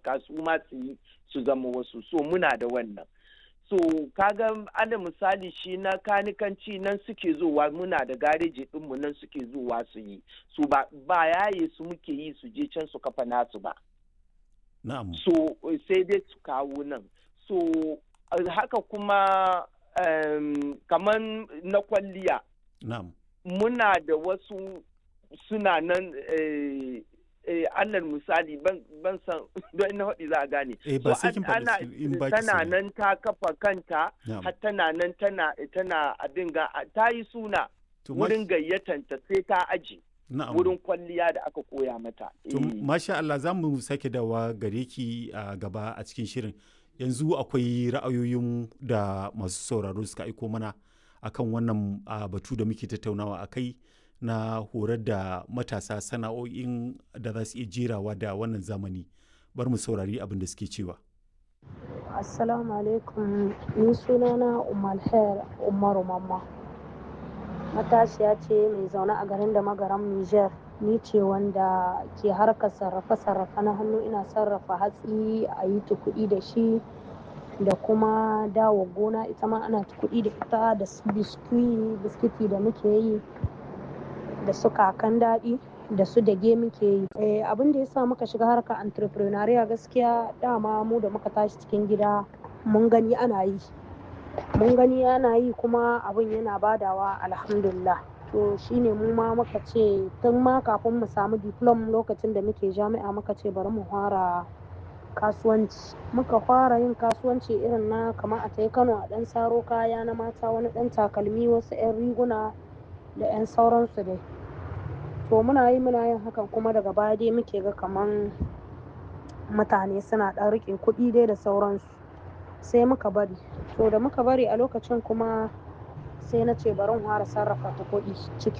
taimaka su ma su yi su zama wasu so muna da wannan so kaga ana misali shi na kanikanci nan suke zuwa muna da gareji ɗinmu nan suke zuwa su yi su ba, ba yaye su muke yi su je can su kafa nasu ba na'am so sai dai su kawo nan so haka kuma um, kamar na kwalliya na'am muna da wasu suna nan eh, eh, alal misali ban, ban san don ina haɗi za a gane eh ba So, sai kin an- ana- faɗi in ba ki tana sani. nan ta kafa kanta Na'am. har tana nan tana tana abin ga ta yi suna To, ma- wurin gayyatanta sai ta aji na'am wurin kwalliya da aka koya mata To, Eh. masha Allah za mu sake dawa gare ki a gaba a cikin shirin. Yanzu akwai ra'ayoyin da masu sauraro suka aiko mana akan wannan a, batu da muke tattaunawa a kai na horar da matasa sana'o'in da za su iya jerawa da wannan zamani. Bar mu saurari abin da suke cewa. Assalamu alaikum ni sunana Umar Khair Umaru Mamma matashiya ce mai zaune a garin da magaran Niger ni ce wanda ke harkar sarrafe-sarrafe na hannu ina sarrafa hatsi a yi kuɗi da shi da kuma dawo gona ita ma ana kuɗi da ita da su biskwi biskiti da muke yi da su kakan daɗi da su dage muke yi Eh, abin da ya sa muka shiga harkar entrepreneurial gaskiya dama mu da muka tashi cikin gida mun gani ana yi mun gani ana yi kuma abin yana badawa alhamdulillah to shine mu ma muka ce tun ma kafin mu samu diplom lokacin da muke jami'a muka ce bari mu fara kasuwanci muka fara yin kasuwanci irin na kamar a tai kano a ɗan saro kaya na mata wani ɗan takalmi wasu 'yan riguna da 'yan sauransu dai to muna yi muna yin hakan kuma daga baya dai muke ga kaman mutane suna ɗan riƙe kuɗi dai da sauransu sai muka bari to da muka bari a lokacin kuma sai na ce bari in fara sarrafa ta kuɗi ciki